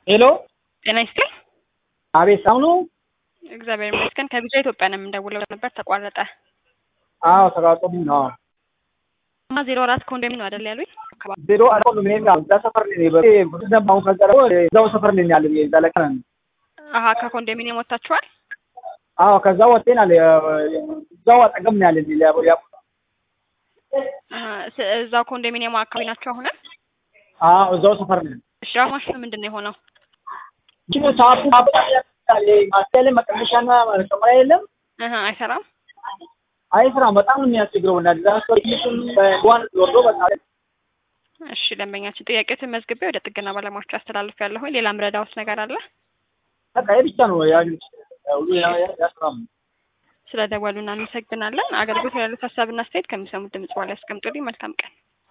ሄሎ ጤና ይስጥልኝ። አቤት ሰው ነው? እግዚአብሔር ይመስገን። ከቢጫ ኢትዮጵያ ነው የምንደውለው ነበር ተቋረጠ። አዎ ተቋርጦብኝ ነው። እና ዜሮ አራት ኮንዶሚኒየም ነው አይደል ያሉኝ? ዜሮ አራት ኮንዶሚኒየም ነው። እዛ ሰፈር ነኝ። በደንብ አሁን ከቀረ እዛው ሰፈር ነኝ ያለ እዛ ለቀ አሀ ከኮንዶሚኒየም ወጥታችኋል? አዎ ከዛ ወጥተናል። እዛው አጠገብ ነው ያለ ያ አሀ፣ ስ- እዛው ኮንዶሚኒየሙ አካባቢ ናቸው አሁን? አዎ እዛው ሰፈር ነኝ። እሺ ማሽኑ ምንድን ነው የሆነው? ግን ሰዓቱ ማበጣለ ማስተያለ መቀመሻና መቀመሪያ የለም። አሀ፣ አይሰራም። አይ ስራ በጣም ነው የሚያስቸግረው እና ዲዛስተር ይስም በዋን ወርዶ በቃ እሺ ደንበኛችን ጥያቄዎትን መዝግቤ ወደ ጥገና ባለሙያዎች አስተላልፍ ያለሁኝ። ሌላ ምረዳውስ ነገር አለ? በቃ ይሄ ብቻ ነው ያሉት ሁሉ ያስራም ስለ ደወሉ እናመሰግናለን። አገልግሎት ያሉት ሀሳብና አስተያየት ከሚሰሙት ድምጽ በኋላ ያስቀምጡልኝ። መልካም ቀን።